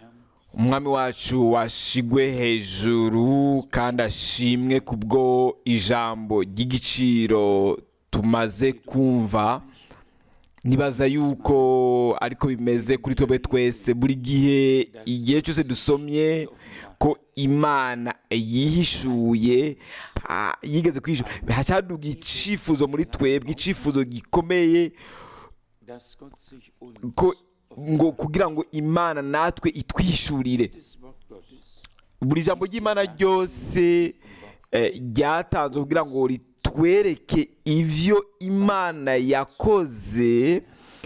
umwami wacu washigwe hejuru kandi ashimwe kubwo ijambo ry'igiciro tumaze kumva nibaza yuko ariko bimeze kuri twebwe twese buri gihe igihe cyose dusomye ko imana yihishuye ah, yigeze kwihishura hacaduga icifuzo muri twebwe icifuzo gikomeye dass Gott sich uns ko ngo kugira ngo imana natwe itwishurire das Wort Gottes buri jambo ry'imana ryose eh, ryatanzwe kugira ngo ritwereke ivyo imana yakoze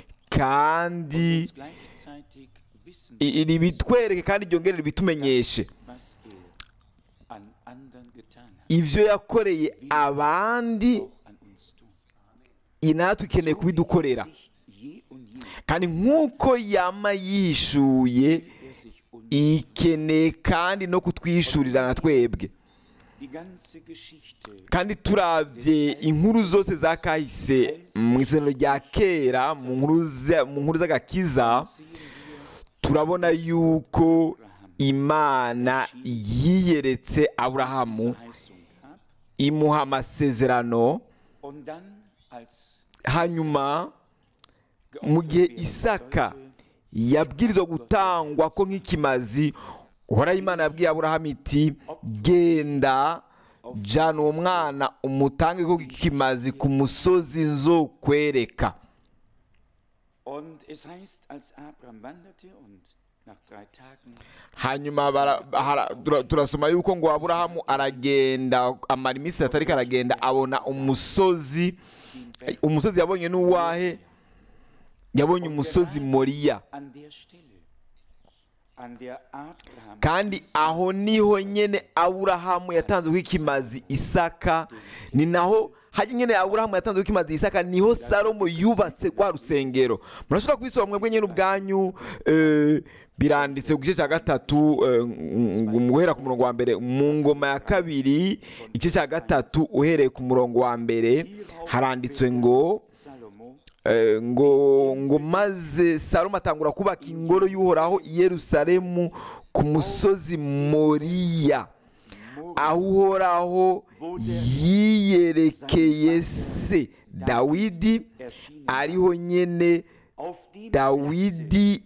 kandi uns gleichzeitig wissen, i- ribitwereke kandi ryongere ribitumenyeshe was er an anderen getan hat, ivyo yakoreye abandi auch an uns tun. i- natwe ikeneye kubidukorera Sich je und je kandi nk'uko yama yihishuye er sich uns ikeneye kandi no kutwishurira na twebwe die ganze Geschichte kandi turavye inkuru zose za kahise mu isezerano rya kera mu nkuru za- mu nkuru z'agakiza sehen wir turabona yuko imana yiyeretse aburahamu Verheißung ab imuha amasezerano und dann als hanyuma mu gihe isaka yabwirizwa gutangwa ko nk'ikimazi uhoraho imana yabwiye aburahamu iti genda jana uwo mwana umutange ko nk'ikimazi ku musozi nzokwereka und es heißt, als Abraham wanderte und nach drei Tagen hanyuma bara- hara- tura- turasoma yuko ngo aburahamu aragenda amara iminsi itatu ariko aragenda abona umusozi umusozi yabonye n'uwahe yabonye umusozi moriya an der Stelle, an der Abraham kandi aho niho nyene aburahamu yatanzweho ikimazi isaka ni naho hajya nyene aburahamu yatanzweho ikimazi isaka niho salomo yubatse rwa rusengero murashobora kubisoma mwebwe nyene ubwanyu eh, biranditse ku gice cya gatatu eh, ng- guhera ku murongo wa mbere mu ngoma ya kabiri igice cya gatatu uhereye ku murongo wa mbere haranditswe ngo Salomo Eh, ngo ngo maze salomo atangura kubaka ingoro y'uhoraho i yerusalemu ku musozi moriya aho uhoraho yiyerekeye se dawidi ariho nyene auf dem dawidi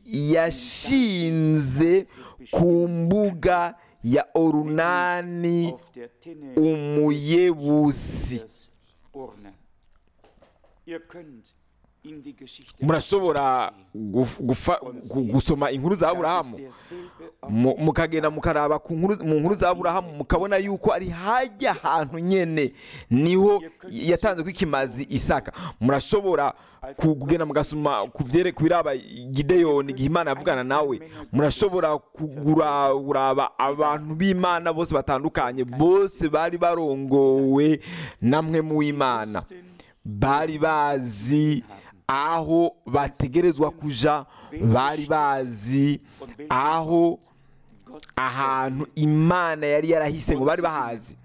yashinze ku mbuga ya orunani auf der Tinne umuyebusi des Urne. Ihr könnt in die Geschichte murashobora guf- gufa- gu- gusoma inkuru za aburahamu Mu- mukagenda mukaraba ku nkuru- mu nkuru za aburahamu mukabona yuko ari hajya ahantu nyene niho yatanze ko ikimazi isaka murashobora ku- kugenda mugasoma ku byere- ku biraba gideyoni igihe imana yavugana nawe murashobora kugura uraba abantu b'imana bose batandukanye bose bari barongowe namwe mu w'imana bari bazi aho bategerezwa kuja bari bazi aho ahantu imana yari yarahise ngo bari bahazi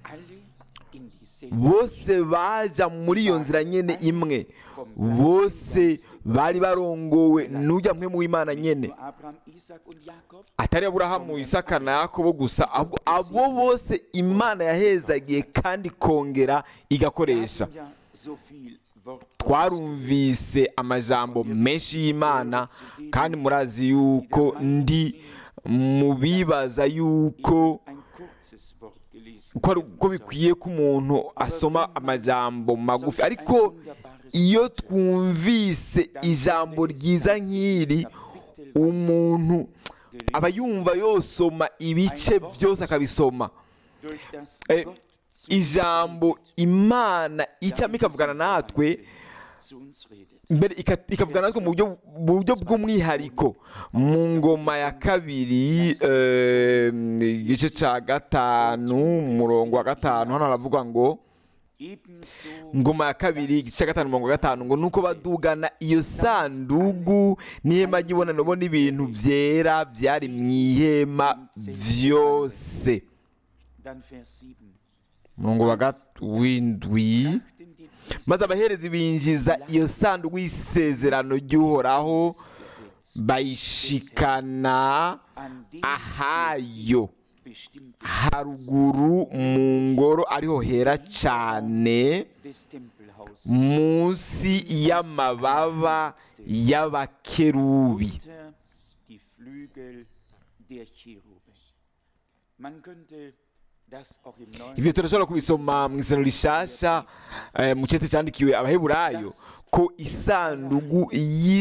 bose baja muri iyo nzira nyene imwe bose bari barongowe n'ujya mwe mu w'imana nyene atari aburahamu isaka na yakobo gusa ahubwo abo bose imana yahezagiye kandi ikongera igakoresha twarumvise amajambo menshi y'imana kandi murazi yuko ndi mu bibaza yuko ko ari- ko bikwiye ko umuntu asoma amajambo magufi ariko iyo twumvise ijambo ryiza nk'iri umuntu aba yumva yosoma ibice byose akabisoma Eh, ijambo imana icamo ikavugana natwe mbere ika- ikavugana natwe mu buryo mu buryo bw'umwihariko mu ngoma ya kabiri eh, igice cya gatanu umurongo wa gatanu hano haravuga ngo ngoma ya kabiri igice cya gatanu umurongo wa gatanu ngo nuko badugana iyo sandugu n'ihema ry'ibonaniro n'ibintu byera byari mu ihema byose umurongo wa gat- w'indwi maze abaherezi binjiza iyo sanduku y'isezerano ry'uhoraho an bayishikana dem ahayo bestimmten haruguru mu ngoro ariho hera cyane des Tempelhauses munsi y'amababa y'abakerubi unter die Flügel der Cherube. Man könnte das auch im Neuen ivyo turashobora kubisoma mu isano rishasha eh, mu cete cyandikiwe abaheburayo ko isandugu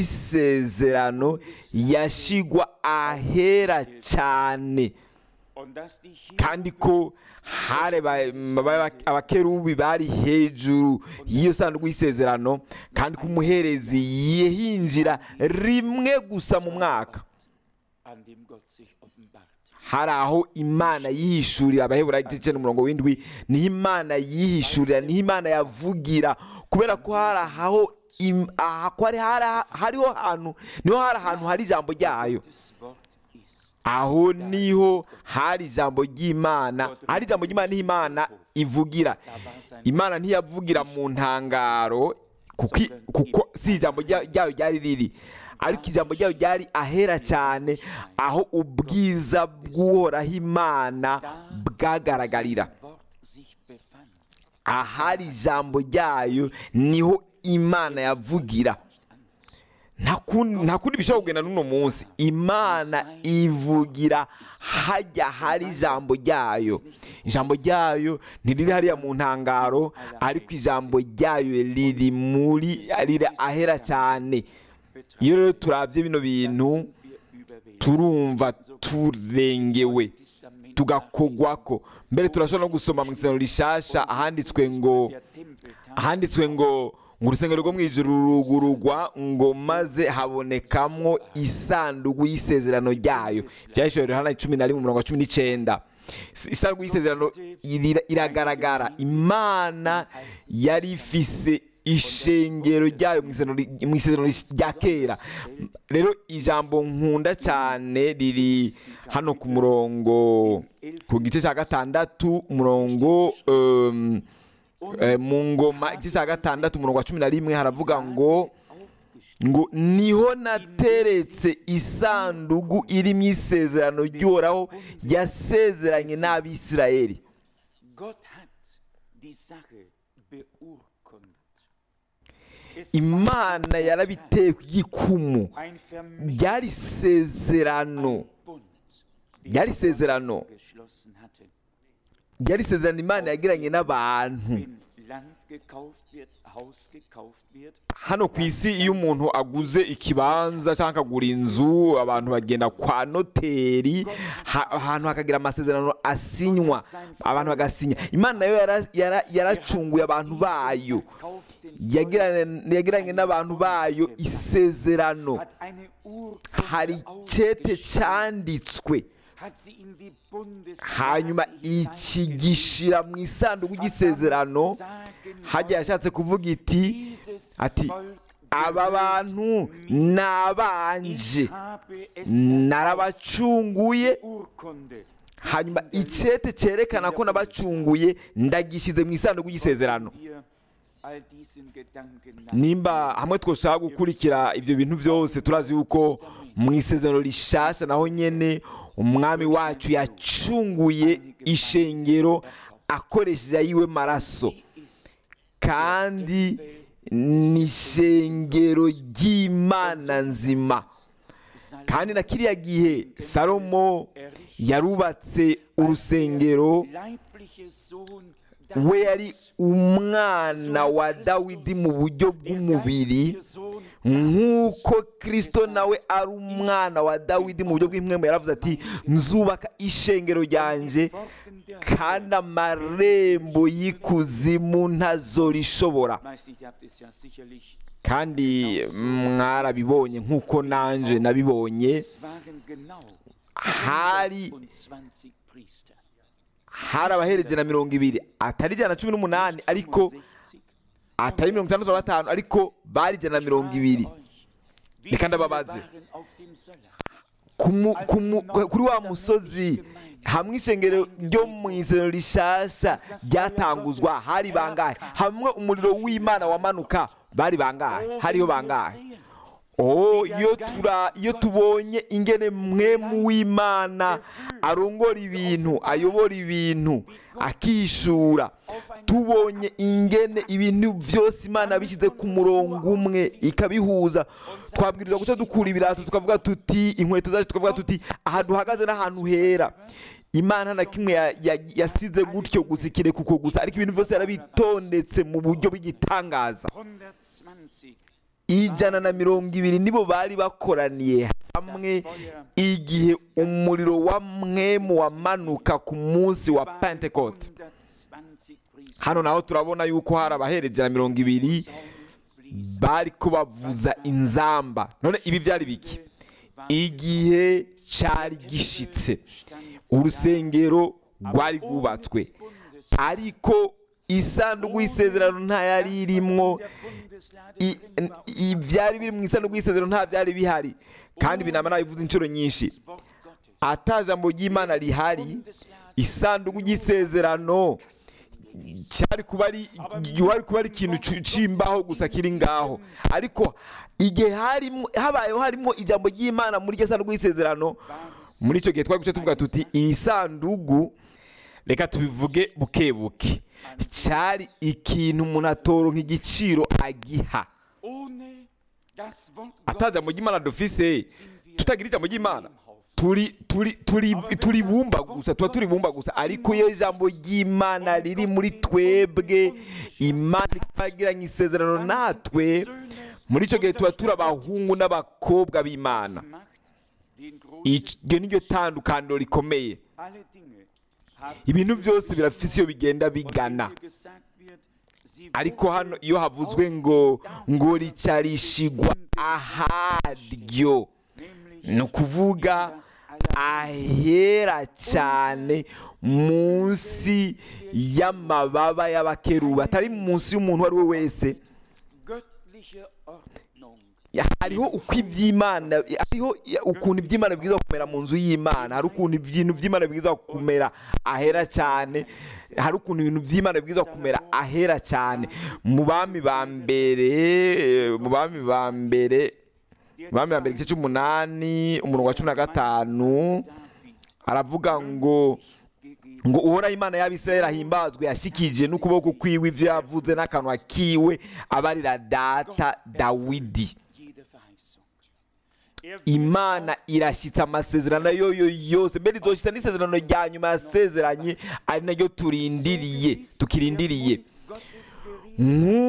y'isezerano yashigwa ahera cyane und dass die Cherube kandi ko hari ba- ba- abakerubi bari hejuru y'iyo sanduku y'isezerano kandi ko umuherezi yihinjira rimwe gusa mu mwaka an dem Gott sich offenbart. hari aho imana yihishurira abaheburayo igice cyenda umurongo w'indwi niho imana yihishurira niho imana yavugira kubera ko hari aho im- aha ko hari hari- hariho ahantu niho hari ahantu hari ijambo ryayo Das Wort ist. aho niho hari ijambo ry'imana hari ijambo ry'imana niho imana ivugira Da war sein imana ntiyavugira mu ntangaro kuko i- kuko si ijambo rya- ryayo ryari riri ariko ijambo ryayo ryari ahera cyane aho ubwiza bw'uhoraho imana bwagaragarira Wort sich befand. ahari ijambo ryayo niho imana yavugira nta kundi nta kundi bishobora kugenda n'uno munsi imana ivugira hajya hari ijambo ryayo ijambo ryayo ntiriri hariya mu ntangaro ariko ijambo ryayo riri muri riri ahera cyane iyo rero turabye bino bintu Wir überwältigt. turumva turengewe Testament tugakogwako mbere turashobora no gusoma mu isano rishasha ahanditswe ngo der Tempel ahanditswe ngo ngo urusengero rwo mu ijuru rurugurugwa ngo maze habonekamwo isanduku y'isezerano ryayo byahishuriwe Yohana cumi na rimwe umurongo wa cumi n'icyenda Is- isanduku y'isezerano irira- iragaragara imana yari ifise ishengero ryayo mu isezerano ri- mu isezerano ri- rya kera rero ijambo nkunda cyane riri hano ku murongo ku gice cya gatandatu umurongo um, Eh, mu ngoma igice cya gatandatu umurongo wa cumi na rimwe haravuga ngo ngo niho nateretse isanduku irimo isezerano ry'uhoraho yasezeranye n'abisirayeli Gott hat die Sache beurkundet. Es imana yarabiteye ku gikumu ein Vermächtnis, ryari isezerano Bund, den ryari isezerano geschlossen hatte. ryari isezerano imana yagiranye n'abantu Wenn Land gekauft wird, Haus gekauft wird, hano ku isi iyo umuntu aguze ikibanza cyangwa akagura inzu abantu bagenda kwa noteri ha- ahantu hakagira amasezerano asinywa abantu bagasinya imana nayo yara- yara- yaracunguye abantu bayo kauft den Yagiranye- yagiranye n'abantu bayo isezerano hat eine Urkunde hari icyete ausgestellt, cyanditswe hat sie in die Bundes hanyuma iki gishyira mu isanduku ry'isezerano hajya yashatse kuvuga iti ati aba bantu ni abanje narabacunguye Urkunde hanyuma icyete cyerekana ko nabacunguye ndagishyize mu isanduku y'isezerano wir all diesen Gedanken nach. nimba hamwe twashaka gukurikira ibyo bintu byose turazi yuko mu isezerano rishasha naho nyene umwami wacu yacunguye ishengero akoresheje ayiwe maraso kandi ni ishengero ry'imana nzima kandi na kiriya gihe salomo yarubatse urusengero Leibliche Sohn we yari umwana wa dawidi mu buryo bw'umubiri nk'uko kirisito nawe ari umwana wa dawidi mu buryo bw'impwemu yaravuze ati nzubaka ishengero ryanjye kandi amarembo y'ikuzimu ntazorishobora Meist, ihr habt es ja sicherlich, kandi mwarabibonye nk'uko nanje nabibonye es waren genau hari 20 Priester. hari abahereje na mirongo ibiri atari ijana na cumi n'umunani ariko 65. atari mirongo itandatu na batanu ariko bari ijana na mirongo ibiri Wie Reka viele ndababaze. waren auf dem Söller? Ku mu- ku mu- kuri wa musozi hamwe ishengero ryo mu isero rishasha ryatanguzwa hari bangahe hamwe umuriro w'imana wamanuka bari bangahe hariho bangahe oh iyo tura iyo tubonye ingene mwemu w'imana arongora ibintu ayobora ibintu akishura tubonye ingene ibintu byose imana bishyize ku murongo umwe ikabihuza twabwirizwa guca dukura ibirato tukavuga tuti inkweto zacu tukavuga tuti aha duhagaze n'ahantu hera imana na kimwe ya- ya- yasize gutyo gusa ikireka uko gusa ariko ibintu byose yarabitondetse mu buryo bw'igitangaza 120 ijana na mirongo ibiri nibo bari bakoraniye hamwe igihe umuriro wa mwemu wamanuka ku munsi wa pentecote 120 Priester hano naho turabona yuko hari abahereje na mirongo ibiri fließen. bari ko bavuza inzamba none ibi byari biki igihe cyari gishitse urusengero rwari rwubatswe ariko isanduku y'isezerano nta yari irimwo I- n- ibyari biri mu isanduku y'isezerano nta byari bihari kandi binama nabivuze inshuro nyinshi ata jambo ry'imana rihari isanduku y'isezerano cyari kuba ari wari kuba ari ikintu cu- c'imbaho gusa kiri ngaho ariko igihe harimo habayeho harimo ijambo ry'imana muri iryo sanduku y'isezerano muri icyo gihe twari guca tuvuga tuti iyi sanduku reka tubivuge buke buke cyari ikintu umuntu atoronka igiciro agiha Ohne das Wort ata jambo ry'imana dufise tutagira ijambo ry'imana turi turi turi turi bumba gusa tuba turi bumba gusa ariko iyo ijambo ry'imana riri muri twebwe imana ikagiranye isezerano natwe muri icyo gihe tuba turi abahungu n'abakobwa b'imana macht den großen iryo ni ryo tandukaniro rikomeye alle Dinge haben ibintu byose birafise iyo bigenda bigana hier gesagt wird, sie ariko hano iyo havuzwe ngo ngo ricarishigwa aharyo nämlich ni ukuvuga ahera cyane munsi y'amababa y'abakeruba atari munsi y'umuntu uwo ari we wese göttliche Ordnung. hariho uko iby'imana hariho ukuntu iby'imana bwiza kumera mu nzu y'imana hari ukuntu ibintu by'imana bwiza kumera ahera cyane hari ukuntu ibintu by'imana bwiza kumera ahera cyane mu bami ba mbere mu bami ba mbere mu bami ba mbere igice cy'umunani umurongo wa cumi na gatanu aravuga ngo ngo uhoraho imana y'abisirayeli ahimbazwe yashyikije n'ukuboko kwiwe ibyo yavuze n'akanwa kiwe abarira data dawidi Jede Verheißung. Er imana irashyitsa amasezerano yoyo yose mbere izoshyitsa n'isezerano rya nyuma yasezeranye ari naryo turindiriye tukirindiriye Gottes Gericht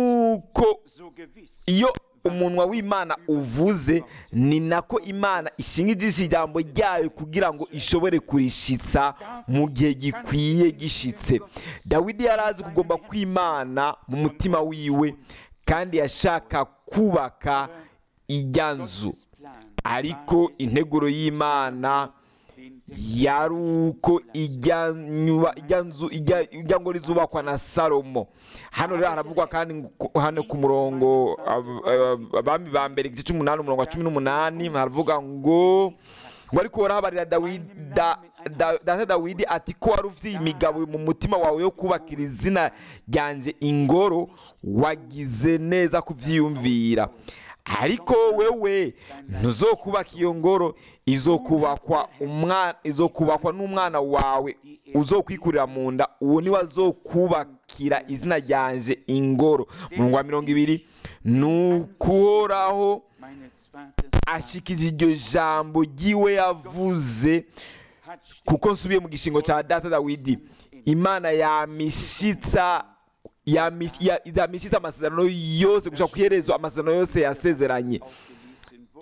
nk'uko so gewiss. iyo umunwa w'imana uvuze ni nako imana ishinga ijisho ijambo ryayo kugira ngo ishobore kurishitsa mu gihe gikwiye gishitse dawidi yari azi kugomba kw'imana mu mutima wiwe kandi yashaka kubaka ijya nzu Plan ariko integuro y'imana den yari uko ijya nyuba ijya nzu ijya ijya ngo rizubakwa na salomo hano rero haravugwa kandi ngo- hano ku murongo ab- ab- abami ba mbere igice cy'umunani umurongo wa cumi n'umunani haravuga ngo ngo ariko warahabarira dawidi da- da- data dawidi ati ko wari ufite imigabo mu mutima wawe yo kubakira izina ryanjye ingoro wagize neza kubyiyumvira ariko wewe ntuzokubaka iyo ngoro izokubakwa umwana izokubakwa n'umwana wawe uzokwikurira mu nda uwo niwe azokubakira izina ryanje ingoro murongo wa mirongo ibiri ni ukuhoraho meines Vaters ashikije iryo jambo ry'iwe yavuze hat stets kuko nsubiye mu gishingo cya data dawidi imana yamishitsa yami- ya- yamishitsa amasezerano yose gushaka ku iherezo amasezerano yose yasezeranye ausgelesen wurde.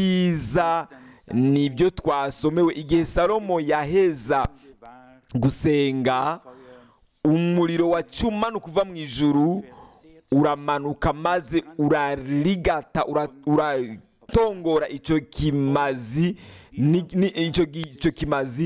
ibyiza ni ibyo twasomewe igihe salomo yaheza War gusenga Feuer umuriro wacumanuka uva mu ijuru verzehrt uramanuka maze urarigata ura- uratongora icyo kimazi ni- ni- icyo gi- icyo kimazi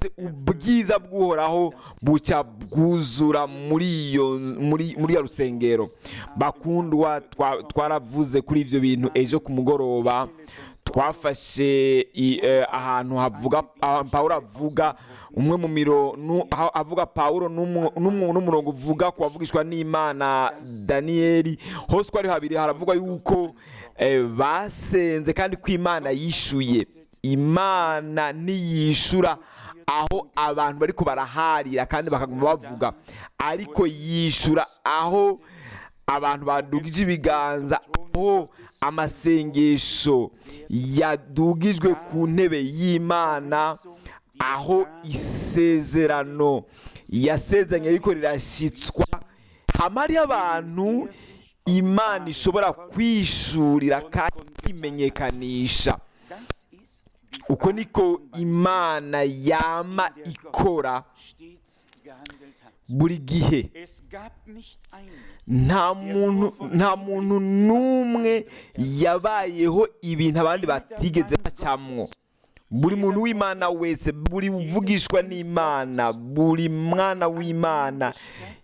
ubwiza bw'uhoraho bucya bwuzura muri iyo muri muri iyo rusengero bakundwa twa- twaravuze kuri ibyo bintu ejo ku mugoroba twafashe i- eh, ahantu havuga ah, pawulo avuga umwe mu miro nu- ha- avuga pawulo n'umu- n'umu- n'umurongo uvuga ku bavugishwa n'imana daniyeli hose uko ari habiri haravugwa yuko eh, basenze kandi ko imana yishuye imana ntiyishura aho abantu bariko baraharira kandi bakaguma bavuga ariko yishura aho abantu badugije ibiganza aho amasengesho yadugijwe ku ntebe y'imana aho isezerano yasezeranye ariko rirashyitswa hama hariho abantu imana ishobora kwishurira kandi kwimenyekanisha Das ist, wie uko niko imana yama ikora stets gehandelt hat. buri gihe Es gab nicht einen, nta muntu nta muntu n'umwe yabayeho ibintu abandi batigeze bacamwo buri muntu w'imana wese buri uvugishwa n'imana buri mwana w'imana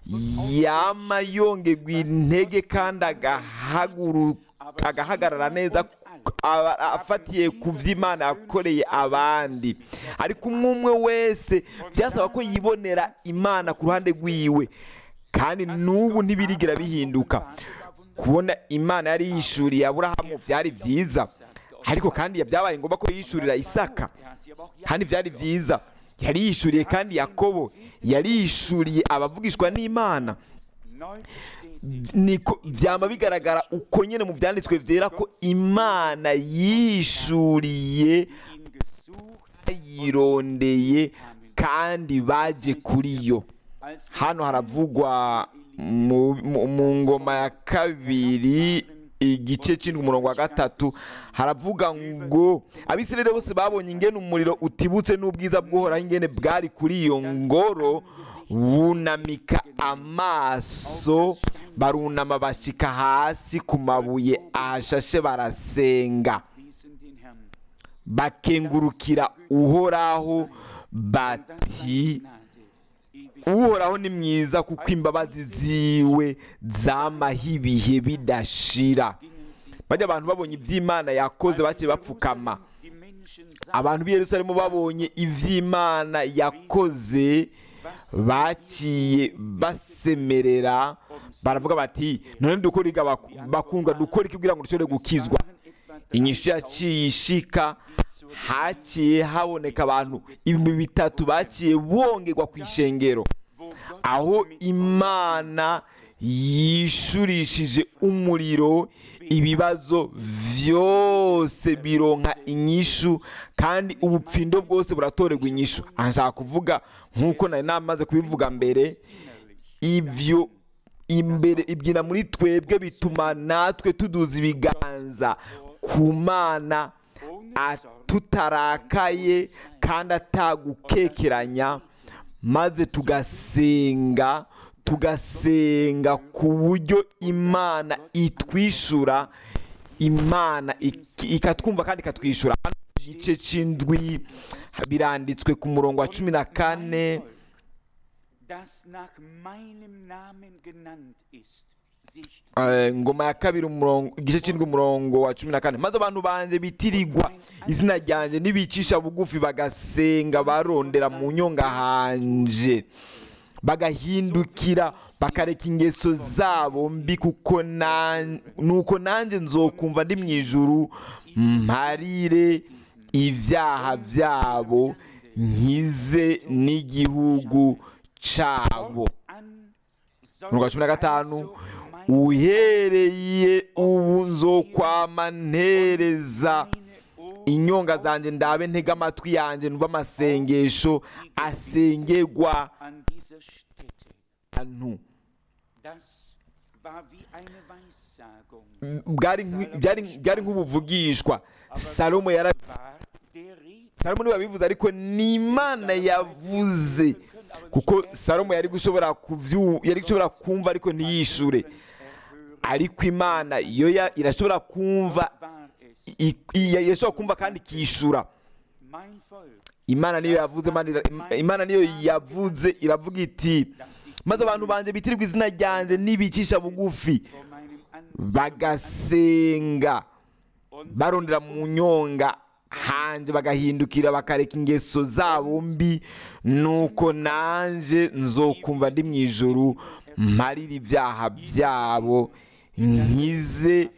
yama yongerwa intege kandi agahaguru- agahagarara neza aba- afatiye ku by'imana yakoreye abandi ariko umwe umwe wese byasaba ko yibonera imana ku ruhande rwiwe kandi n'ubu ntibirigira bihinduka kubona imana yari yishuriye aburahamu byari byiza ariko kandi byabaye ngombwa ko yishurira isaka er hat sie aber auch kandi byari byiza yari yishuriye kandi yakobo yari yishuriye abavugishwa n'imana neu bestätigt. niko byaba bigaragara uko nyine mu byanditswe byera ko imana yishuriye ihn gesucht, yirondeye kandi baje kuri yo als hano haravugwa mu, mu, mu ngoma ya kabiri igice cy'indwi umurongo wa gatatu haravuga ngo abisirayeli bose babonye ingene umuriro utibutse n'ubwiza bw'uhoraho ingene bwari kuri iyo ngoro bunamika amaso barunama bashika hasi ku mabuye ahashashe barasenga wiesen den Herrn. bakengurukira uhoraho Das bati war Gnade, ewig. uhoraho ni mwiza kuko imbabazi ziwe zamaho ibihe bidashira Gingen sie bajya abantu babonye iby'imana yakoze baciye bapfukama die Menschen sahen, abantu b'i yerusalemu babonye iby'imana yakoze baciye basemerera baravuga bati none dukora iki abaku- bakundwa dukora iki kugira ngo dushobore gukizwa waren etwa inyishu yaciye ishika haciye haboneka abantu ibihumbi bitatu baciye bongerwa ku ishengero wo Gott aho imana yishurishije umuriro ibibazo byose bironka inyishu kandi ubupfindo bwose buratorerwa inyishu aha nshaka kuvuga nk'uko nari namaze kubivuga mbere ibyo imbere ibyina muri twebwe bituma natwe tuduza ibiganza ku mana a- tutarakaye kandi atagukekeranya maze tugasenga tugasenga ku buryo imana itwishura imana ik- ikatwumva kandi ikatwishyura hano mu gice cy'indwi biranditswe ku murongo wa cumi na kane das nach meinem Namen genannt ist, sich Eh, ngoma ya kabiri umurongo igice cy'indwi umurongo wa cumi na kane maze abantu banje bitirirwa izina ryanjye nibicisha bugufi bagasenga barondera mu nyonga hanje bagahindukira bakareka ingeso zabo mbi kuko nan- nuko nanjye nzokumva ndi mu ijuru mparire ibyaha byabo nkize n'igihugu cyabo an umurongo wa cumi na gatanu also mein uhereye ubu nzokwama ntereza meine Ohren inyonga zanjye ndabe ntega amatwi yanjye numva amasengesho asengerwa an dieser Stätte. ahantu Das war wie eine Weissagung. Bwari nk'i- byari- byari nk'ubuvugishwa salomo yara War der Rede salomo niwe yabivuze ariko ni imana yavuze kuko salomo yari gushobora kubyu yari gushobora kumva ariko ntiyishure erhören. ariko imana yo ya- irashobora kumva War es i- i- irashobora kumva kandi ikishura mein Volk, imana niyo yavuze Imana ira- imana niyo yavuze iravuga iti maze abantu banjye bitirirwa izina ryanjye nibicisha bugufi vor meinem Angesicht bagasenga barondera mu nyonga hanje bagahindukira bakareka ingeso zabo mbi nuko nanje nzokumva ndi mu ijuru mparira ibyaha byabo nkize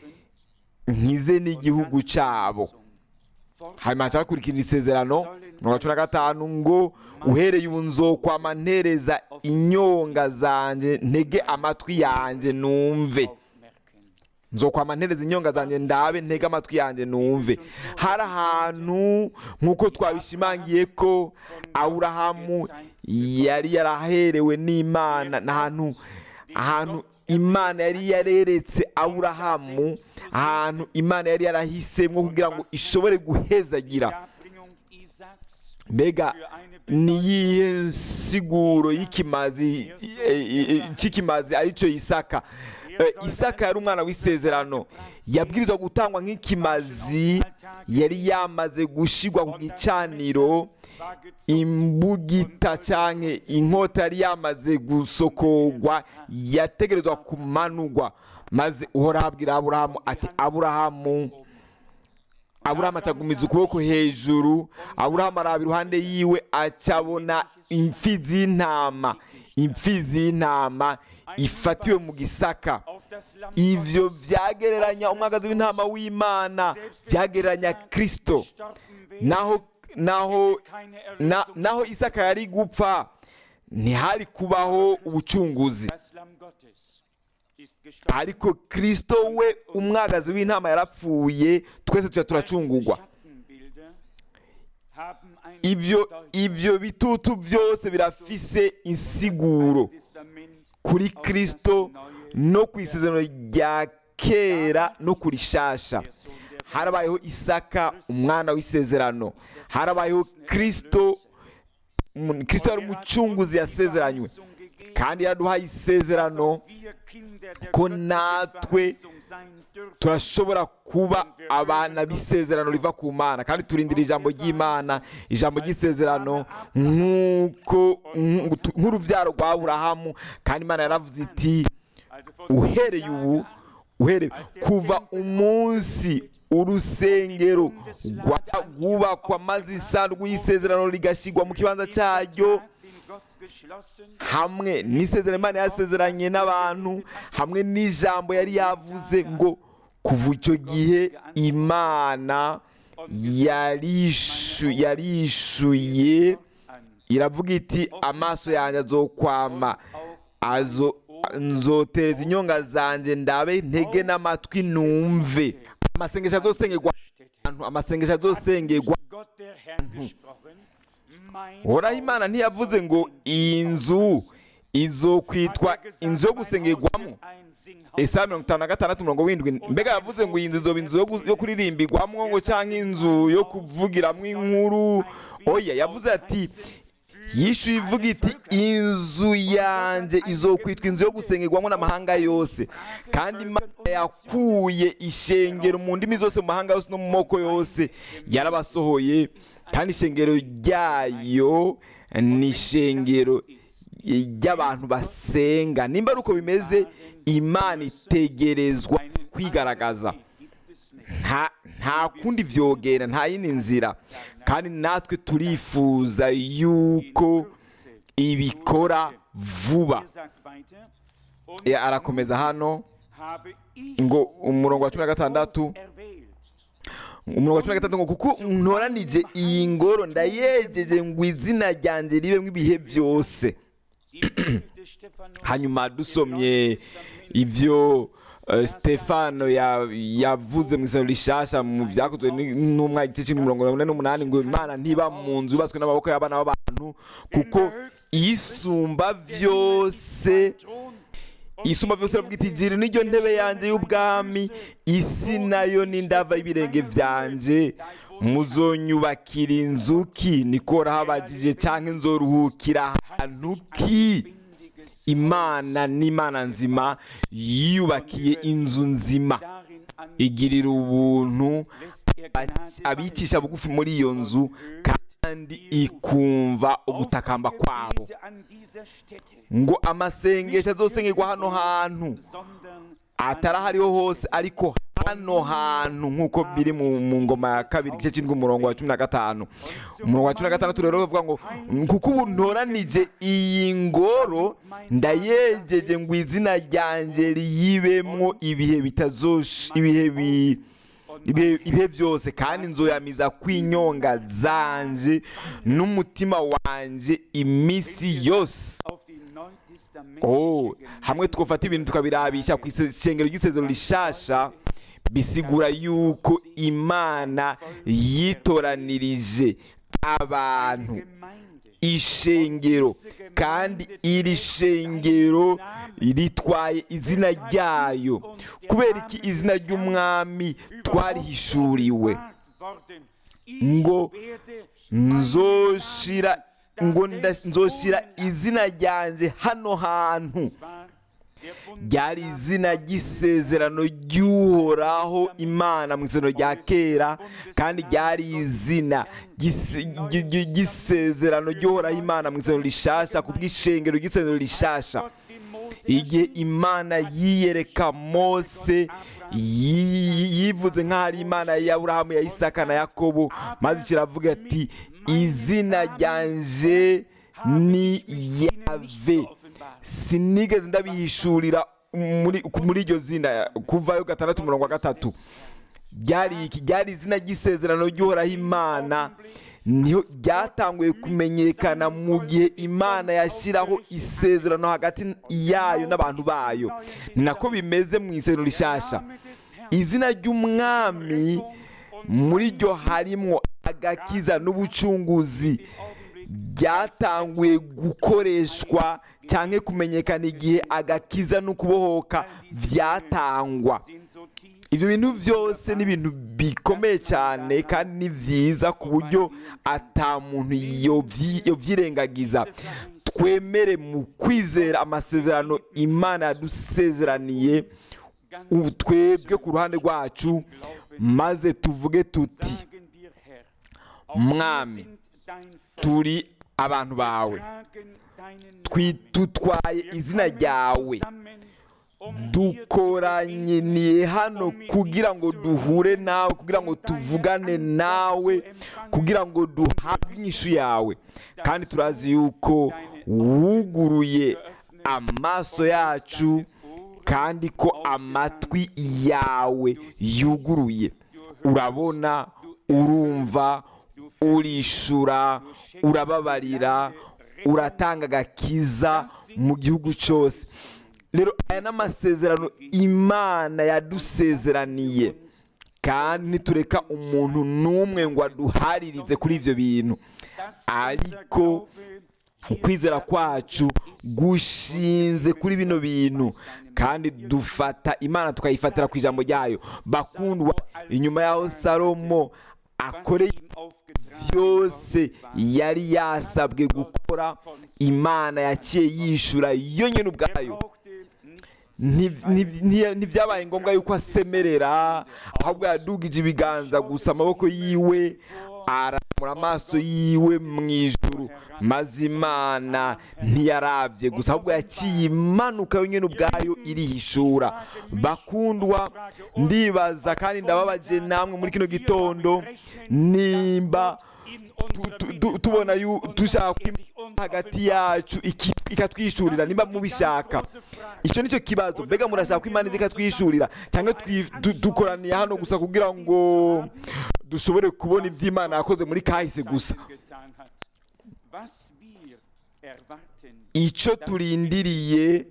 nkize n'igihugu cyabo hanyuma hakurikira isezerano mirongo cumi na gatanu ngo uhereye ubu nzokwama ntereza inyonga zanjye ntege amatwi yanjye numve aufmerken. nzokwama ntereza inyonga zanjye ndabe ntege amatwi yanjye numve hari ahantu nk'uko twabishimangiye ko aburahamu yari yaraherewe n'imana ni ahantu ahantu imana yari yareretse aburahamu ahantu imana yari yarahisemo kugira ngo ishobore guhezagira Darbringung Isaaks mbega für eine ni iyihe nsiguro y'ikimazi eh, eh, cy'ikimazi aricyo isaka Eh, isaka yari umwana w'isezerano yabwirizwa gutangwa nk'ikimazi yari yamaze gushigwa ku gicaniro war gezogen imbugita cyangwa inkota yari yamaze gusokogwa yategerezwa kumanugwa maze uhoraho abwira aburahamu ati aburahamu aburahamu acagumiza ukuboko hejuru aburahamu araba iruhande yiwe acabona imfizi y'intama imfizi y'intama ifatiwe mu gisaka auf das Lamm ivyo vyagereranya umwagazi w'intama w'imana vyagereranya kristo gestorben wäre, naho naho keine na, Erlösung. naho isaka yari gupfa ntihari kubaho ubucunguzi Das Lamm Gottes ist gestorben. ariko kristo we umwagazi w'intama yarapfuye twese tuja turacungurwa Schattenbilder haben eine ivyo Bedeutung. ivyo bitutu byose birafise insiguro Testament kuri kristo no ku isezerano rya kera no kuri shasha harabayeho isaka umwana w'isezerano harabayeho kristo umu- kristo yari umucunguzi yasezeranywe kandi yaraduhaye isezerano ko natwe turashobora kuba abana b'isezerano riva ku mana kandi turindira ijambo ry'imana ijambo ry'isezerano nk'uko nk'utu- nk'urubyaro rwa aburahamu kandi imana yaravuze iti uhereye ubu uhereye kuva umunsi urusengero rwa- rwubakwa maze isanduku y'isezerano rigashyirwa mu kibanza cyaryo hamwe n'isezerano imana yasezeranye n'abantu hamwe n'ijambo yari yavuze ngo kuva icyo gihe imana yarishu- yarishuye iravuga iti amaso yanjye azokwama azo nzotereza inyonga zanjye ndabe ntege n'amatwi numve amasengesho azosengerwa ahantu amasengesho azosengerwa horaho imana ntiyavuze ngo iyi nzu izokwitwa inzu yo gusengerwamo isaha mirongo itanu na gatandatu mirongo windwi mbega yavuze ngo iyi nzu izoba inzu yo gu- yo kuririmbirwamo ngo cyangwa inzu yo kuvugiramo inkuru oya yavuze ati yishyuye ivuga iti inzu yanjye izokwitwa inzu yo gusengerwamo n'amahanga yose kandi imana yakuye ishengero mu ndimi zose mu mahanga yose no mu moko yose yarabasohoye kandi ishengero ryayo ni ishengero ry'abantu basenga nimba ari uko bimeze imana itegerezwa kwigaragaza nta nta kundi vyogera nta yindi nzira kandi natwe turifuza yuko ibikora vuba E, arakomeza hano ngo umurongo wa cumi na gatandatu umurongo wa cumi na gatandatu ngo kuko ntoranije iyi ngoro ndayejeje ngo izina ryanjye ribemo ibihe byose hanyuma dusomye ibyo eh, stefano ya- yavuze mu isano rishasha mu byakozwe ni- n'umwaka igice cy'indwi mirongo ine n'umunani ngo imana ntiba mu nzu yubatswe n'amaboko y'abana b'abantu kuko isumba byose isumba byose iravuga iti gira niryo ntebe yanjye y'ubwami isi nayo n'indava y'ibirenge byanjye muzonyubakira inzu ki niko rahabagije cyangwa inzoruhukira ahantu ki imana n'imana nzima yiyubakiye inzu nzima igirira ubuntu abicisha bugufi muri iyo nzu kandi kandi ikumva ugutakamba kwabo Gebete an dieser Stätte, ngo amasengesho azosengerwa hano hantu sondern atari aho ariho hose ariko hano hantu nk'uko biri mu mu ngoma ya kabiri igice cy'indwi umurongo wa cumi na gatanu umurongo wa cumi na gatandatu rero bavuga ngo kuko ubu ntoranije iyi ngoro ndayegeje ngo izina ryanjye riyibemwo ibihe bitazosh ibihe bi ibihe ibihe byose kandi nzoyamiza kwinyonga zanje n'umutima wanje iminsi yose auf die neutestamentliche oh hamwe twafata ibintu tukabirabisha ku isengero ry'isezero rishasha bisigura yuko imana yitoranirije abantu Gemeinde ishengero kandi iri shengero ritwaye izina ryayo kubera iki izina ry'umwami twarihishuriwe worden. ngo Werde nzoshira ngo nda- nzoshira izina ryanjye hano hantu war der Bund ryari izina ry'isezerano ry'uhoraho imana mu isezerano rya kera kandi ryari izina ry'ise- ry- ry- ry'isezerano ry'uhoraho imana mu isezerano rishasha ku bw'ishengero ry'isezerano rishasha Gott dem Mose igihe imana yiyereka mose yi- yivuze nk'aho ari imana ya aburahamu ya isaka na yakobo maze kiravuga ati izina ryanje ni yave sinigeze ndabihishurira muri muri iryo zina kuvayo gatandatu umurongo wa gatatu ryari iki ryari izina ry'isezerano ry'uhoraho imana niho ryatanguye kumenyekana mu gihe imana yashyiraho isezerano hagati yayo n'abantu bayo ni nako bimeze mu isezerano rishasha izina ry'umwami muri ryo harimo agakiza n'ubucunguzi ryatanguye gukoreshwa cyangwa kumenyekana igihe agakiza n'ukubohoka byatangwa sind so tief ibyo bintu byose ni ibintu bikomeye cyane kandi ni byiza ku buryo ata muntu yobyi- yobyirengagiza twemere mu kwizera amasezerano imana yadusezeraniye ubu twebwe ku ruhande rwacu maze tuvuge tuti sagen wir Herr, mwami sind dein Volk, turi abantu bawe tragen deinen Twi- dutwaye izina ryawe zusammen, um dir zu dukoranyiniye hano kugira ngo duhure nawe kugira ngo tuvugane nawe kugira ngo duhabwe inyishu yawe kandi turazi yuko wuguruye amaso yacu kandi ko amatwi yawe yuguruye urabona urumva urishura urababarira uratanga agakiza mu gihugu cyose rero aya ni amasezerano imana yadusezeraniye kandi nitureka umuntu n'umwe ngo aduharirize kuri ibyo bintu ariko ukwizera kwacu gushinze kuri bino bintu kandi dufata imana tukayifatira ku ijambo ryayo bakundwa inyuma y'aho salomo akoreye ihm aufgetragen byose yari yasabwe gukora imana yaciye yishura yo nyine ubwayo brauchte nicht Nti- nti- nti- ntibyabaye ngombwa yuko asemerera ahubwo yadugije ibiganza gusa amaboko yiwe aramura amaso yiwe mu ijuru maze imana ntiyarabye gusa ahubwo yaciye imanuka yonyine ubwayo irihishura bakundwa ndibaza kandi ndababaje namwe muri kino gitondo nimba in tu- unserer tu- tu- tubona yu- dushaka ko Imana hagati yacu iki- ikatwishurira nimba mubishaka icyo nicyo kibazo mbega murashaka ko imana iza ikatwishurira cyangwa twi- du- dukoraniye hano gusa kugira ngo dushobore kubona ibyo imana yakoze muri kahise gusa getan hat. Was wir erwarten, icyo turindiriye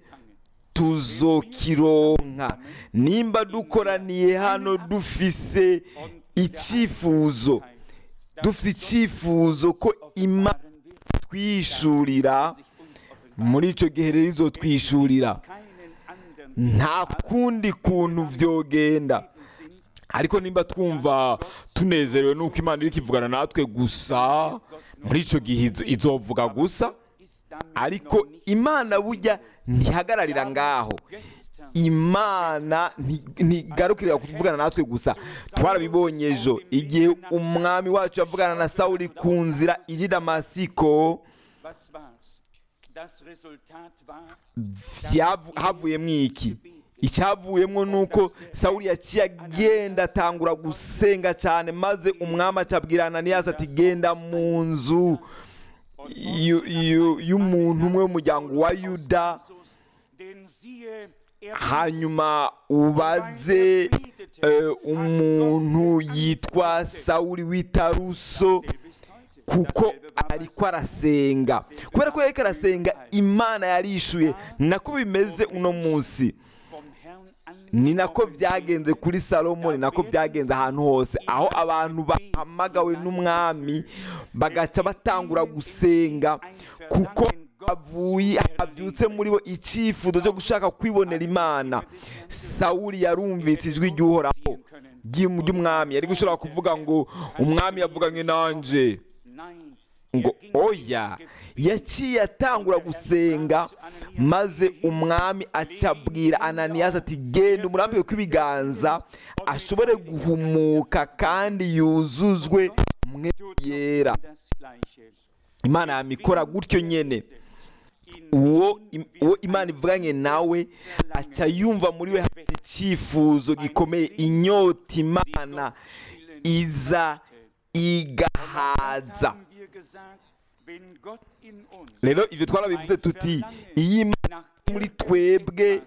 tuzokironka nimba dukoraniye hano dufise icyifuzo dufite icyifuzo ko imana waren wir twishurira sich uns offenbart. muri icyo gihe rero izotwishurira Keinen anderen nta kundi kuntu vyogenda sind ariko nimba twumva tunezerewe nuko imana iri kivugana natwe gusa muri icyo gihe izo- izovuga gusa ist damit ariko imana burya ntihagararira ngaho imana nti- ntigarukira kuvugana natwe gusa twarabibonye ejo igihe umwami wacu yavugana na sawuli ku nzira iri i damasiko Was war's? Das Resultat war, vyavu- havuyemo iki icyavuyemo ni uko sawuli yaciye agenda atangura gusenga cyane maze umwami acabwira ananiyasi ati genda mu nzu yu- yu- y'umuntu umwe w'umuryango wa yuda Jesus, denn siehe, er hanyuma ubaze eh, umuntu yitwa sawuli w'itaruso kuko ariko arasenga kubera ko yariko arasenga imana yarishuye ni nako bimeze uno munsi vom Herrn ni nako byagenze kuri salomo ni nako byagenze ahantu hose aho abantu bahamagawe n'umwami bagaca batangura gusenga kuko havuye habyutse muri bo icyifuzo cyo gushaka kwibonera imana sawuli yarumvise ijwi ry'uhoraho ry'um- ry'umwami yari gushobora kuvuga ngo umwami yavuganye nanje Nein, ngo oya yaciye atangura gusenga maze umwami acabwira ananiyasi ati genda umurambike kw'ibiganza ashobore guhumuka kandi yuzuzwe mwe yera das Gleiche. imana yamikora gutyo nyene uwo im- uwo imana ivuganye nawe aca yumva muri we hari icyifuzo gikomeye inyota imana iza igahaza haben wir gesagt, wenn Gott in uns rero ibyo twarabivuze tuti iyo imana iri muri twebwe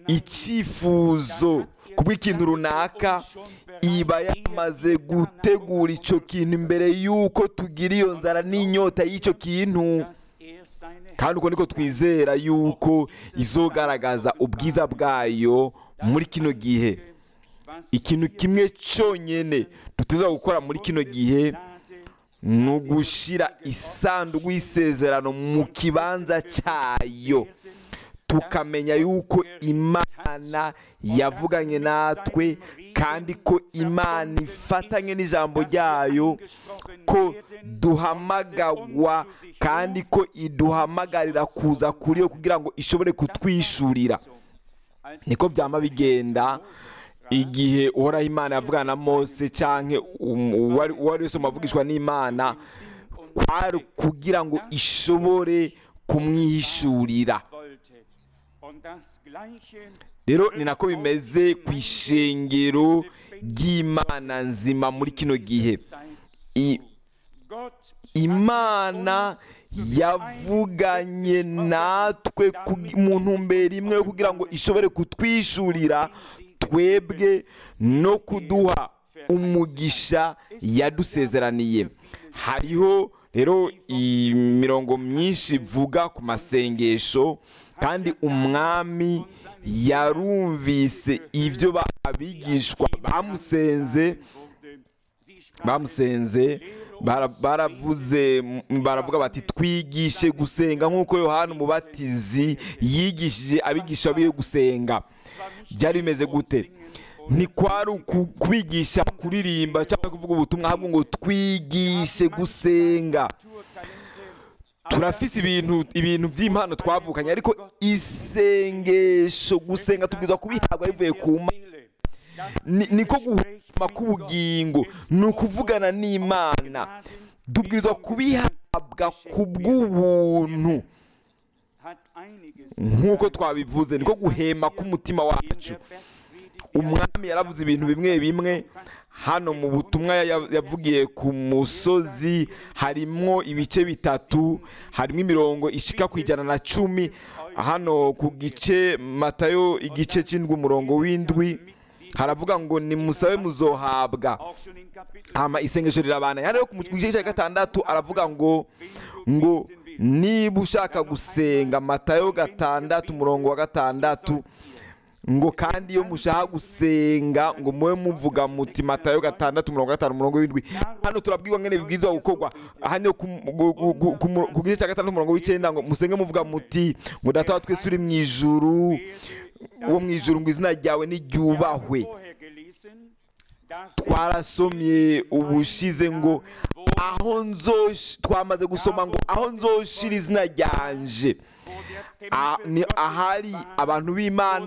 icyifuzo kubw'ikintu runaka iba yamaze gutegura icyo kintu imbere y'uko tugira iyo nzara n'inyota y'icyo kintu dass er seine kandi uko niko twizera y'uko izogaragaza ubwiza bwayo muri kino gihe was ikintu kimwe cyonyine duteza gukora muri kino gihe Gnade ni ugushyira isanduku y'isezerano mu kibanza cyayo tukamenya yuko imana yavuganye natwe kandi ko imana ifatanye n'ijambo ryayo ko duhamagagwa kandi ko iduhamagarira kuza kuri yo kugira ngo ishobore kutwishurira als niko byama bigenda igihe uhoraho imana yavugana na mose cyangwa uwo ari we wese wavugishwa n'imana kwari kugira ngo ishobore kumwihishurira wollte. Und das Gleiche rero ni nako bimeze ku ishengero ry'imana nzima muri kino gihe zeigt I- Gott imana yavuganye natwe ku- mu ntumbero imwe yo kugira ngo ishobore kutwishurira twebwe no kuduha umugisha yadusezeraniye hariho rero imirongo myinshi ivuga ku masengesho kandi umwami yarumvise ibyo ba- abigishwa bamusenze wurde, sie sprachen bamusenze bara- baravuze m- baravuga bati twigishe gusenga nk'uko yohana umubatizi yigishije abigisha biwe gusenga byari bimeze gute ntikwari uku- kubigisha kuririmba cyangwa kuvuga ubutumwa ahubwo ngo twigishe gusenga turafise ibintu ibintu by'impano twavukanye ariko isengesho gusenga tubwiza kubihabwa bivuye ku mana Seele. Ni- niko guhuma k'ubugingo ni ukuvugana n'imana tubwirizwa kubihabwa ku bw'ubuntu hat einiges nk'uko twabivuze niko guhema k'umutima in wacu der Bergpredigt umwami yaravuze ibintu bimwe bimwe hano mu butumwa ya- yavugiye ku musozi harimo ibice bitatu harimo imirongo ishika ku ijana na cumi hano ku gice matayo igice cy'indwi umurongo w'indwi haravuga ngo nimusabe muzohabwa auch schon in Kapitel hama isengesho rirabana rero ku gice cya gatandatu aravuga ngo ngo niba ushaka gusenga matayo gatandatu umurongo wa gatandatu ngo kandi iyo mushaka gusenga ngo mube muvuga muti matayo gatandatu umurongo wa gatanu umurongo w'indwi hano turabwirwa ngene bibwirizwa gukorwa hano ku- ku- ku- ku mu- ku gice cya gatandatu umurongo w'icyenda ngo musenge muvuga muti ngo data wa twese uri mu ijuru wo mu ijuru ngo izina ryawe niryubahwe vorher gelesen, dass twarasomye ubushize ngo aho nzosh twamaze gusoma ngo aho nzoshira izina ryanje wo der Ah, Tempel ni Gottes ahari war, abantu b'imana wo sein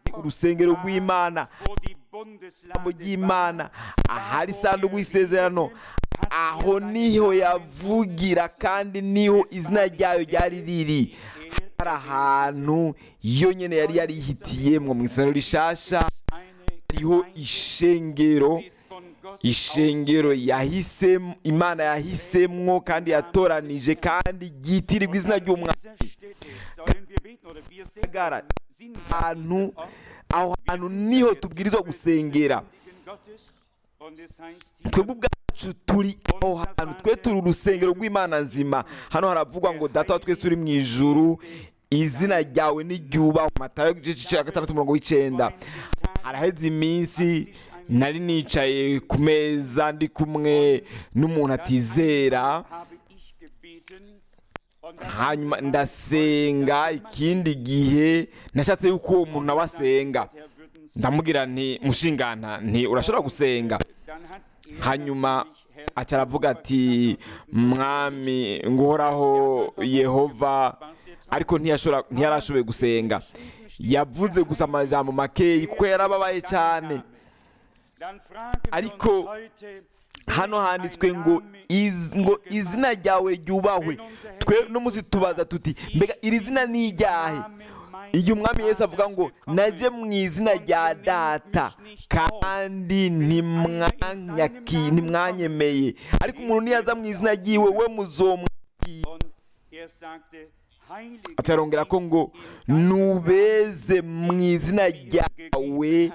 urusengero rw'imana wo die Bundeslade ijambo ry'imana ahari isanduku y'isezerano aho niho yavugira kandi niho izina ryayo ryari riri hari ahantu yo nyine yari yarihitiyemwo mu isezerano rishasha eine hariho ishengero ist von Gott ishengero yahisemo imana yahisemwo kandi yatoranije kandi ryitirirwa izina ry'umwana dieser Stätte sollen wir beten oder wir sind Gara- sind ahantu aho hantu niho tubwirizwa gusengera Gottes und es heißt hier twebwe ubwacu turi aho hantu twe turi urusengero rw'imana nzima hano haravugwa ngo data wa twese uri mu ijuru izina ryawe niryubahwe matayo igice cya gatandatu umurongo w'icyenda haraheze iminsi nari nicaye ku meza ndi kumwe n'umuntu atizera habe ich gebeten und dann hanyuma ndasenga ikindi gihe nashatse yuko uwo muntu nawe asenga Herr würden Sie ndamubwira nti mushingana nti urashobora gusenga dann hat er hanyuma natürlich, Herr, aca aravuga ati mwami nguhoraho yehova ariko ntiyashobora- ntiyarashoboye gusenga yavuze gusa amajambo makeyi kuko yarababaye cyane dann fragen wir ariko uns heute, hano handitswe ngo iz- ngo izina ryawe ryubahwe twe no munsi tubaza tuti mbega iri zina ni iryahe igihe umwami Yesu avuga ngo najye mu izina rya data kandi ntimwanyaki- ntimwanyemeye ariko umuntu niyaza mu izina ry'iwe we muzomwakira Und er sagte, Heiliges acarongera ko ngo nubeze mu izina ryawe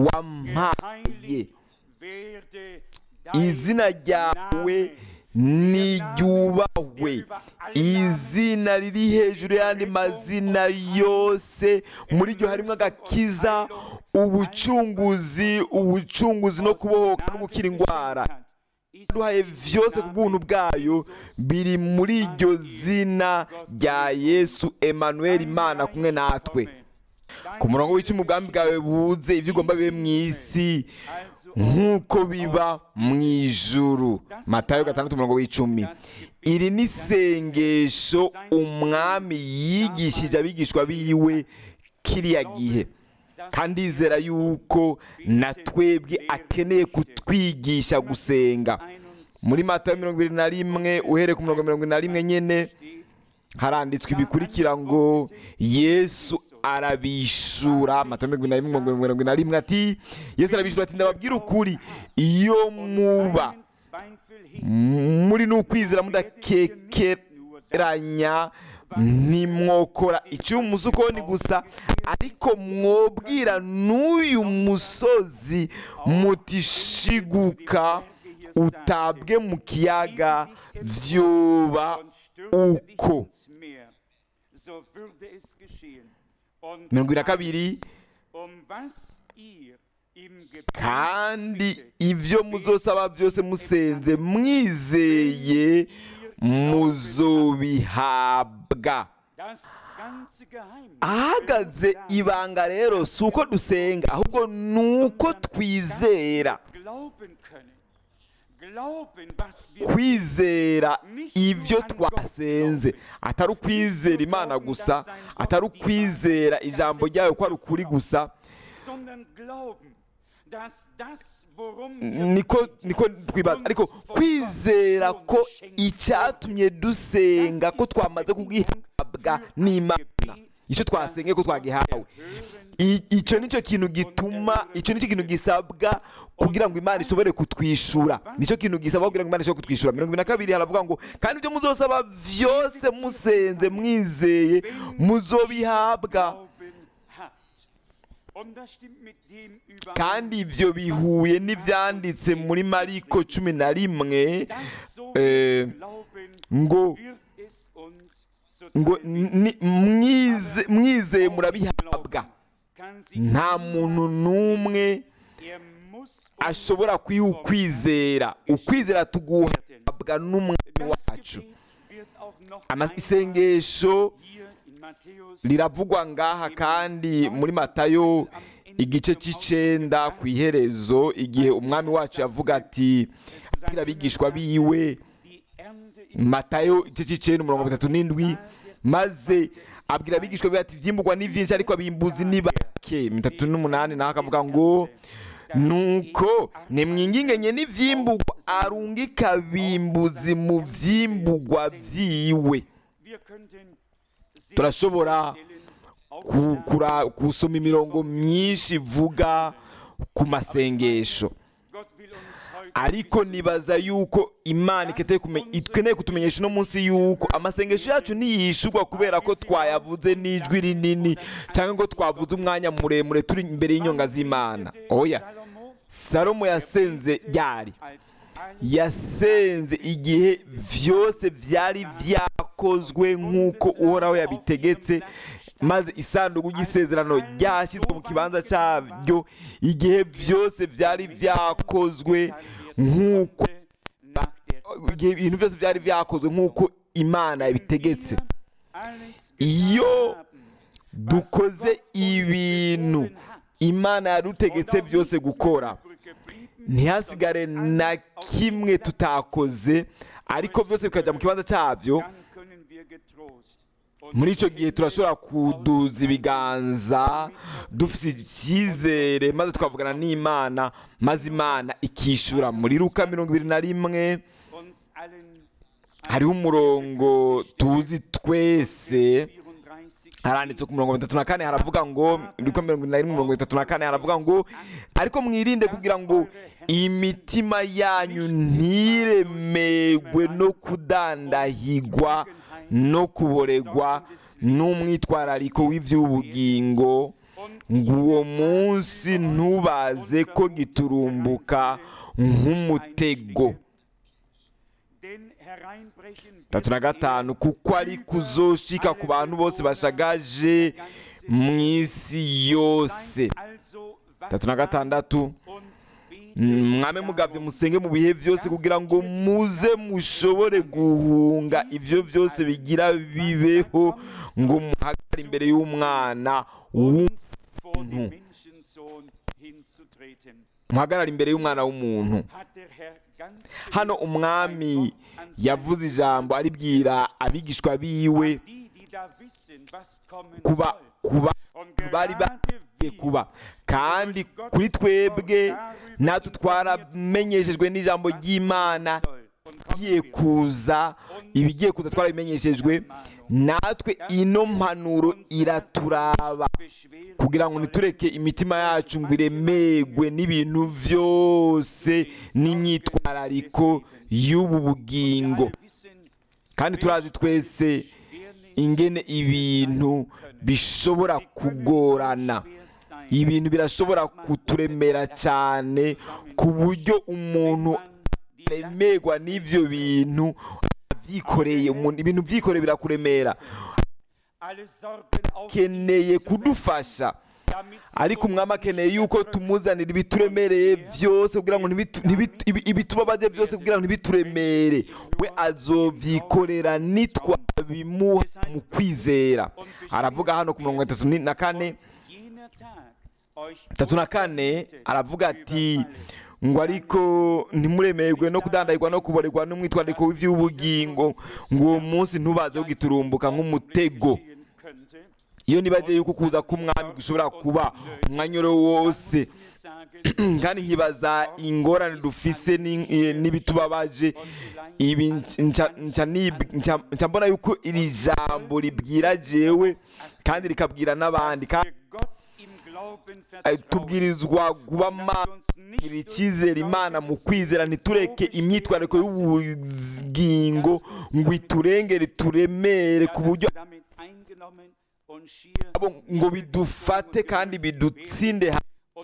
wampaye werde izina ryawe niryubahwe izina riri hejuru y'andi mazina yose muri ryo harimo agakiza ubucunguzi ubucunguzi no kubohoka no gukira indwara duhaye vyose ku bw'ubuntu bwayo biri muri iryo zina rya yesu emanuel imana kumwe natwe ku murongo w'icumi ubwami bwawe buze ibyo ugomba bibe mu isi nk'uko biba mu ijuru matayo gatandatu umurongo w'icumi iri ni isengesho umwami yigishije abigishwa biwe kiriya gihe kandi yizera yuko na twebwe akeneye kutwigisha gusenga muri matayo mirongo irindwi na rimwe uhereye ku mirongo mirongo irindwi na rimwe nyine haranditswe ibikurikira ngo yesu arabishura matayo mirongo irindwi na rimwe mirongo irindwi na rimwe ati yesu arabishura ati ndababwira ukuri iyo muba muri n'ukwizera mudakekeranya ntimwokora icyuma ukoni gusa ariko mwobwira n'uyu musozi mutishiguka utabwe mu kiyaga byoba uko mirongo na kabiri kandi ibyo muzosaba byose musenze mwizeye muzobihabwa ahagaze ibanga rero si uko dusenga ahubwo ni uko twizera kwizera ibyo twasenze atari ukwizera imana gusa atari ukwizera ijambo ryayo ko ari ukuri gusa niko niko twibaza ariko kwizera ko icyatumye dusenga ko twamaze kugihabwa n'imana icyo twasenge ko twagihawe icyo nicyo kintu gituma icyo nicyo kintu gisabwa kugira ngo imana ishobore kutwishyura nicyo kintu gisabwa kugira ngo imana ishobore kutwishyura mirongo ine na kabiri haravuga ngo kandi ibyo muzosaba byose musenze mwizeye muzobihabwa kandi ibyo bihuye n'ibyanditse muri mariko cumi na rimwe ngo ngo mwizeye murabihabwa nta muntu n'umwe ashobora kwiha ukwizera ukwizera tuguhabwa n'umwami wacu isengesho riravugwa ngaha kandi muri matayo igice cy'icenda ku iherezo igihe umwami wacu yavuga ati abwira abigishwa biwe matayo igice cy'icenda umurongo bitatu n'indwi maze abwira abigishwa biwe ati ibyimburwa ni byinshi ariko abimbuzi ni bake make mitatu n'umunani naho akavuga ngo nuko nimwingingenye n'ivyimbugwa arungika bimbuzi mu vyimbugwa vyiwe turashobora ku- kura- gusoma imirongo myinshi ivuga ku masengesho ariko nibaza yuko imana ikeneye kume- ikeneye kutumenyesha uno munsi yuko amasengesho yacu ntiyishurwa kubera ko twayavuze n'ijwi rinini cyangwa ngo twavuze umwanya muremure turi imbere y'inyonga z'imana oya salomo yasenze ryari yasenze igihe byose byari byakozwe nk'uko uhoraho yabitegetse maze isanduku ry'isezerano ryashyizwe mu kibanza cyabyo igihe byose byari byakozwe nk'uko igihe ibintu byose byari byakozwe nk'uko imana yabitegetse iyo dukoze ibintu imana yadutegetse byose gukora ntihasigare na kimwe tutakoze ariko byose bikajya mu kibanza cyabyo muri icyo gihe turashobora kuduza ibiganza dufite icyizere maze twavugana n'imana maze imana ikishyura muri ruka mirongo ibiri na rimwe hariho umurongo tuzi twese haranditse ku mirongo itatu na kane haravuga ngo ruka mirongo irindwi na rimwe mirongo itatu na kane haravuga ngo ariko mwirinde kugira ngo imitima yanyu ntiremegwe no kudandahigwa no kuboregwa n'umwitwarariko w'iby'ubugingo ngo uwo munsi ntubaze ko giturumbuka nk'umutego tatu na gatanu kuko ari kuzoshika ku bantu bose bashagaje mu isi yose tatu na gatandatu mwame mugabye musenge mu bihe byose kugira ngo muze mushobore guhunga ibyo byose bigira bibeho ngo muhagarare imbere y'umwana w'umuntu muhagarare imbere y'umwana w'umuntu hano umwami yavuze ijambo aribwira abigishwa biwe kuba kuba bari bagiye kuba kandi kuri twebwe natwe twaramenyeshejwe n'ijambo ry'imana igiye kuza ibigiye kuza twarabimenyeshejwe natwe ino mpanuro iraturaba kugira ngo ntitureke imitima yacu ngo iremegwe n'ibintu byose n'imyitwarariko y'ubu bugingo kandi turazi twese ingene ibintu bishobora kugorana ibintu birashobora kuturemera cyane ku buryo umuntu aremerwa n'ibyo bintu abyikoreye ibintu byikoreye birakuremera akeneye kudufasha ariko umwami akeneye yuko tumuzanira ibituremereye byose kugira ngo ibitubabaje byose kugira ngo ntibituremere we azobyikorera nitwabimuha mu kwizera aravuga hano ku mirongo itatu na kane itatu na kane aravuga ati ngo ariko ntimuremerwe no kudandahirwa no kuborerwa n'umwitwarariko w'iby'ubugingo ngo uwo munsi ntubaze kugiturumbuka nk'umutego iyo nibagiye yuko kuza k'umwami gushobora kuba umwanya wose kandi nkibaza ingorane dufise n'ibitubabaje ibi nca mbona yuko iri jambo ribwira jewe kandi rikabwira n'abandi tubwirizwa kuba magira icyizere imana mu kwizera ntitureke imyitwariko y'ubugingo ngo iturengere turemere ku buryo ngo bidufate kandi bidutsinde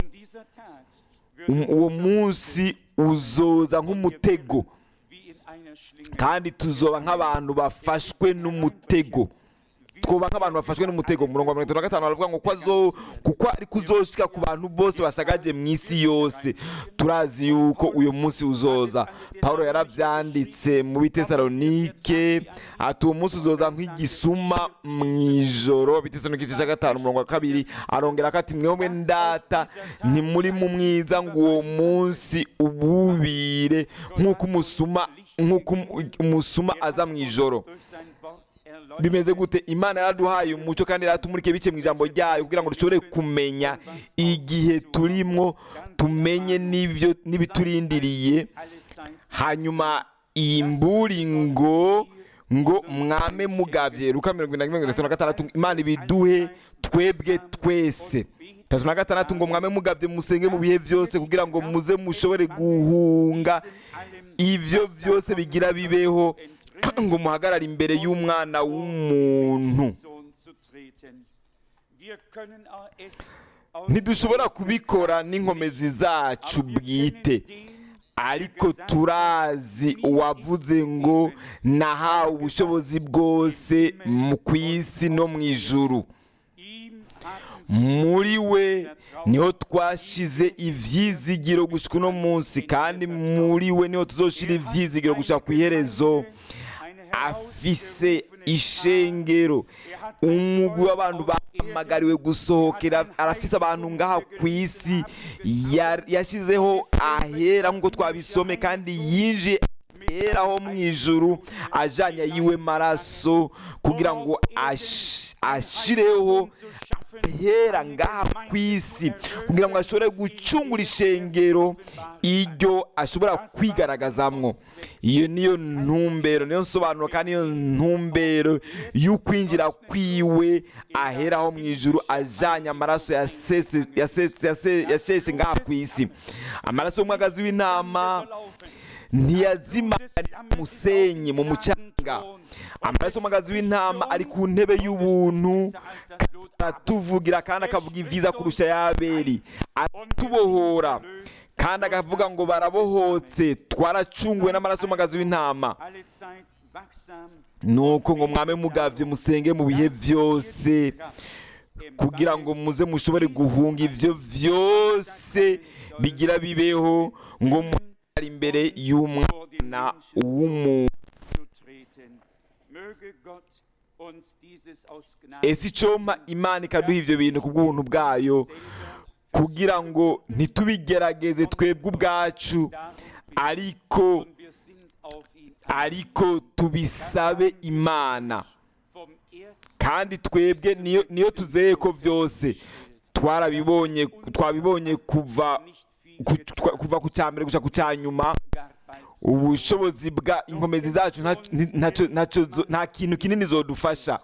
uwo munsi uzoza nk'umutego kandi tuzoba nk'abantu bafashwe n'umutego twoba nk'abantu bafashwe n'umutego murongo wa mirongo itatu na gatanu baravuga ngo kuko ari kuzoshika ku bantu bose basagaje mu isi yose turazi yuko uyu munsi uzoza paul yarabyanditse mu bitesalonike ati uwo munsi uzoza nk'igisuma mu ijoro bitesalonike igice cya gatanu umurongo wa kabiri arongera ko ati mwebwe ndata ntimuri mu mwiza ngo uwo munsi ububire nk'uko umusuma nk'uko umusuma aza mu ijoro bimeze gute imana yaraduhaye umuco kandi yaratumurike bice mu ijambo ryayo kugira ngo dushobore kumenya igihe turimo tumenye n'ibyo n'ibiturindiriye hanyuma iyi mburi ngo ngo mwame mugavye luka mirongo irindwi na mirongo itatu na gatandatu imana ibiduhe twebwe twese tatu na gatandatu ngo mwame mugavye musenge mu bihe byose kugira ngo muze mushobore guhunga ivyo byose bigira bibeho ngo muhagarare imbere y'umwana w'umuntu ntidushobora kubikora n'inkomezi zacu bwite ariko turazi uwavuze ngo nahawe ubushobozi bwose mu ku isi no mu ijuru muri we niho twashize ibyizigiro gushyika uno munsi kandi muri we niho tuzoshira ibyizigiro gushyira ku iherezo afise ishengero umugwi w'abantu bahamagariwe gusohokera arafise abantu ngaha ku isi yashyizeho ahera nk'uko twabisome kandi yinjiye ahera ho mu ijuru ajyanye yiwe maraso kugira ngo ashireho ahera ngaha ku isi kugira ngo ashobore gucungura ishengero iryo ashobora kwigaragazamwo iyo niyo ntumbero niyo nsobanuro kandi niyo ntumbero y'ukwinjira kwiwe aheraho mu ijuru ajyanye amaraso yasheshe ngaha ku isi amaraso y'umwagazi w'intama ntiyazima musenyi mu mucanga amaraso y'umwagazi w'intama ari ku ntebe y'ubuntu aratuvugira kandi akavuga ibyiza kurusha y'aberi aratubohora kandi akavuga ngo barabohotse twaracunguwe n'amaraso y'umwagazi w'intama nuko ngo mwame mugavye musenge mu bihe byose kugira ngo muze mushobore guhunga ibyo byose bigira bibeho ngo muhagarare imbere y'umwana w'umuntu ese icoma imana ikaduha ibyo bintu ku bw'ubuntu bwayo kugira ngo ntitubigerageze twebwe ubwacu ariko ariko tubisabe imana kandi twebwe niyo tuzeye ko byose twarabibonye twabibonye kuva kuva ku cya mbere gusa ku cya nyuma ubushobozi bwa inkomezi zacu nta kintu kinini zodufasha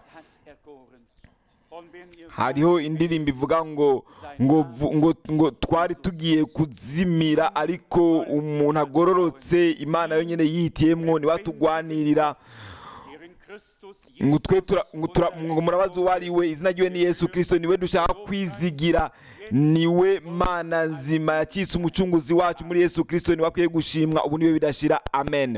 hariho indirimbo ivuga ngo ngo ngo ngo twari tugiye kuzimira ariko umuntu agororotse imana yonyine yihitiyemwo niwe atugwanirira ngo twe ngo murabazi uwo ari we izina ryiwe ni yesu kirisito niwe dushaka kwizigira niwe mana nzima yakitse umucunguzi wacu muri yesu kirisito niwe akwiye gushimwa ubu niwe bidashira amen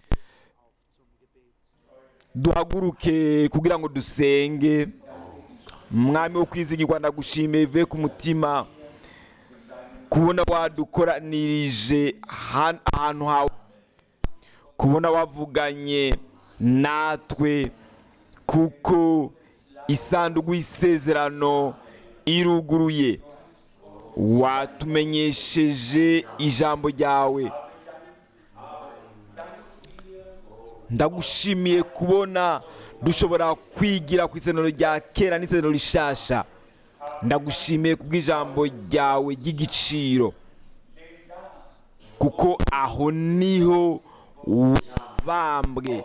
duhaguruke kugira ngo dusenge mwami wo kwizigirwa ndagushimiye bivuye ku mutima kubona wadukoranirije ahantu hawe kubona wavuganye natwe kuko isanduku y'isezerano iruguruye watumenyesheje ijambo ryawe ndagushimiye kubona dushobora kwigira ku isezerano rya kera n'isezerano rishasha ndagushimiye kubw'ijambo ryawe ry'igiciro kuko aho niho wabambwe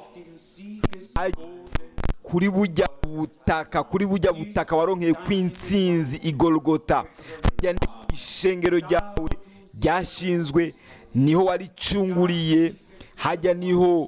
kuri bujya butaka kuri bujya butaka waronkeye kw'insinzi igorogota hajya ishengero ryawe ryashinzwe niho waricunguriye hajya niho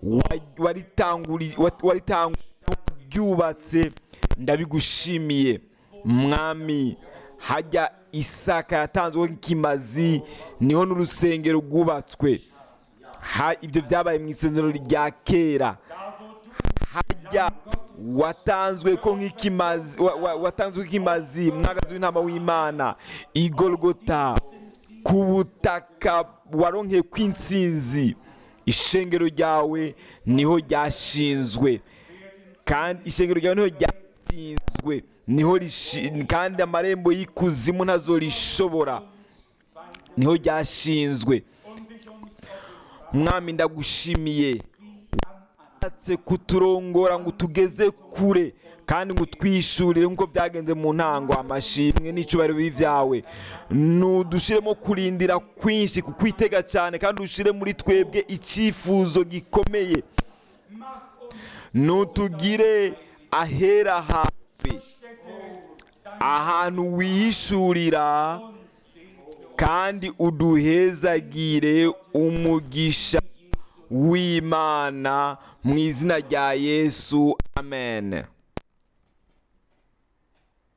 waryubatse ndabigushimiye mwami hajya isaka yatanzweho nk'ikimazi niho n'urusengero rwubatswe ibyo byabaye mu isezerano rya kera hajya watanzwe ko nk'ikimazi watanzwe nk'ikimazi mwagazi w'intama w'imana igorogota ku butaka waronkeye kw'insinzi ishengero ryawe niho ryashinzwe kandi ishengero ryawe niho ryashinzwe niho kandi amarembo y'ikuzimu ntazo rishobora niho ryashinzwe mwami ndagushimiye washatse kuturongora ngo tugeze kure kandi ngo utwishurire nk'uko byagenze mu ntango amashimwe n'icyubahiro b'ibyawe nudushyiremo kurindira kwinshi kukwitega cyane kandi ushyire muri twebwe icyifuzo gikomeye nutugire ahera hawe ahantu wihishurira kandi uduhezagire umugisha w'imana mu izina rya yesu amen